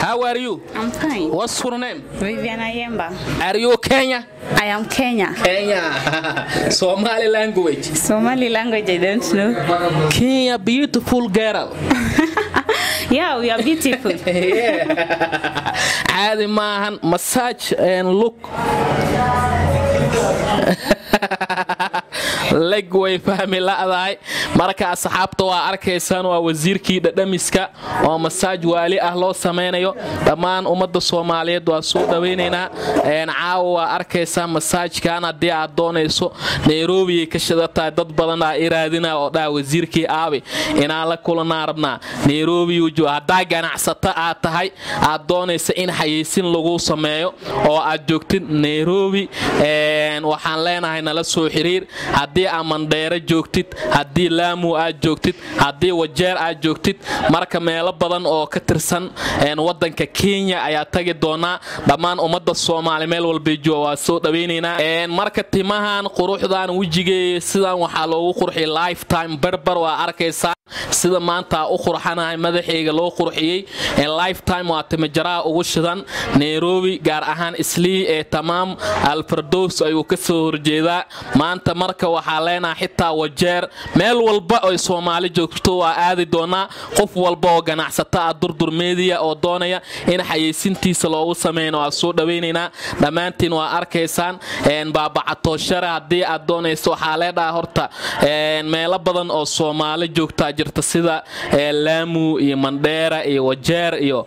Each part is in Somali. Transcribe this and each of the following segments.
How are you? I'm fine. What's your name? Vivian Ayemba. Are you Kenya? I am Kenya. Kenya. Somali language. Somali language I don't know. Kenya, beautiful girl. Yeah, we are beautiful. Yeah. caadi maahan massage and look leg way fahmi la'dahay marka asxaabta waa arkaysaan waa wasiirkii dhadhamiska oo masaaj waali ah loo samaynayo dhammaan ummadda soomaaliyeed waa soo dhawaynaynaa caawa waa arkaysaa masaajkan haddii aad doonayso nairobiyay ka shidatahay dad badan aa iraadina oo dhaa wasiirkii aabi inaan la kulanaa rabnaa nairobi haddaa ganacsato aad tahay aad doonaysa in xayeysin lagu sameeyo oo aad joogtid nairobi waxaan leenahay nala soo xiriir haddii aad mandheero joogtid haddii laamu aad joogtid haddii wajeer aad joogtid marka meelo badan oo ka tirsan wadanka kenya ayaa tagi doonaa dhammaan ummadda soomaali meel walbay jooga waa soo dhawaynaynaa marka timahan quruxdan wejigeey sidan waxaa loogu qurxiyay lifetime barbar waa arkaysaa sida maanta u qurxanahay madaxayga loo qurxiyey lifetime waa timajaraha ugu shidan nairobi gaar ahaan islii ee tamaam alfardows ayuu ka soo horjeedaa maanta marka waxaa leenaha xitaa wajeer meel walba oy soomaali joogto waa aadi doonaa qof walba oo ganacsato ah durdur meediya oo doonaya in xayeysintiisa loogu sameyno waa soo dhawaynaynaa dhammaantiin waa arkaysaan baabacatooshare haddii aad doonayso waxaa leedhaha horta meelo badan oo soomaali joogtaa jirta sida laamu iyo mandheera iyo wajeer iyo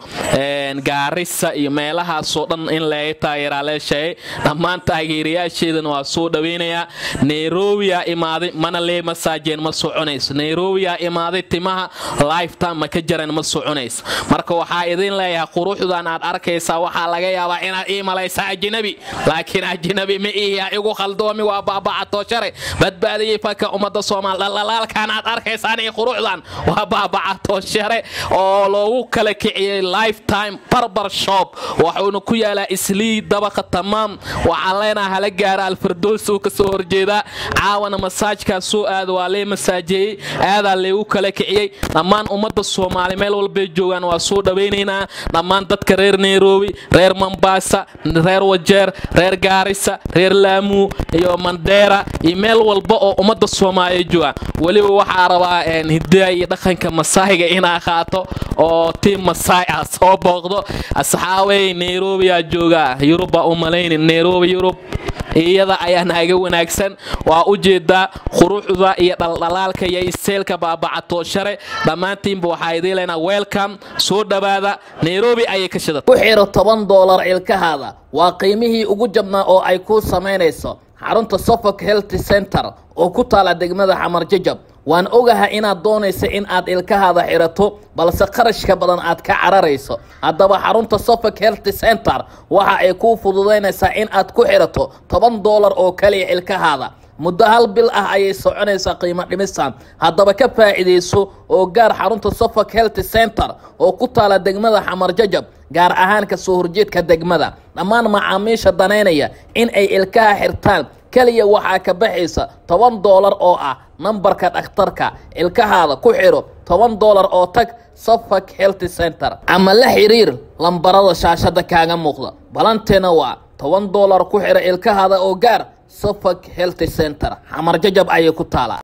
gaarisa iyo meelahaasoo dhan in laga taageeraa leeshahay dhammaan taageerayaasheedana waa soo dhawaynayaa nairobiyaa imaaday mana lee masaajeen ma soconayso nairobiyaa imaaday timaha lifetime ma ka jaran ma soconayso marka waxaa idin leeyahay quruxdan aad arkaysaa waxaa laga yaabaa inaad ii malaysaa ajnabi laakiin ajnabi ma ihiya igu khaldoomi waa baabacatooshare badbaadiyey faka ummadda soomaal dhalalaalkan aad arkaysaan iyo quruxdan waa baabacatooshare oo loogu kala kiciyey lifetime barbar shop waxuuna ku yaalaa islii dabaqa tamaam waxaan leenaha hala gaara alfardoos uu ka soo horjeedaa caawana masaajkaas soo aada waa lee masaajeeyey aadaa leegu kala kiciyey dhammaan ummadda soomaali meel walbay joogaan waa soo dhawaynaynaa dhammaan dadka reer nairobi reer mombasa reer wajeer reer gaarisa reer laamu iyo mandheera iyo meel walba oo ummadda soomaaliya joogaan weliba waxaa rabaa hidaa iyo dhaqanka masaayiga inaa qaato oo tiim masaay ah soo booqdo asxaabey nairobiyaa joogaa yurubaa u malayni nairobi yurub iyada ayaa naaga wanaagsan waa u jeedaa quruxda iyo dhaldhalaalka iyo isteelka baabacatooshare dhammaantiinba waxaa idiin leenaa welcome soo dhowaada nairobi ayay ka shida ku xiro toban doolar ilkahaada waa qiimihii ugu jabnaa oo ay kuu samaynayso xarunta suffolk health center oo ku taala degmada xamar jajab waan ogaha inaad doonaysa in aad ilkahaada xirato balse qarashka badan aad ka cararayso haddaba xarunta suffolk health center waxa ay kuu fududaynaysaa in aad ku xirato toban doolar oo kaliya ilkahaada muddo hal bil ah ayay soconaysaa qiimo dhimistan haddaba ka faa'iidayso oo gaar xarunta suffolk health center oo ku taala degmada xamar jajab gaar ahaan ka soo horjeedka degmada dhammaan macaamiisha danaynaya in ay ilkaha xirtaan keliya waxaa ka baxaysa toban doolar oo ah nambarka dhakhtarka ilkahaada ku xidho toban doolar oo tag suffolk health center ama la xiriir lambarada shaashada kaaga muuqda balanteena waa toban doolar ku xidho ilkahaada oo gaar suffolk health center xamar jajab ayay ku taalaa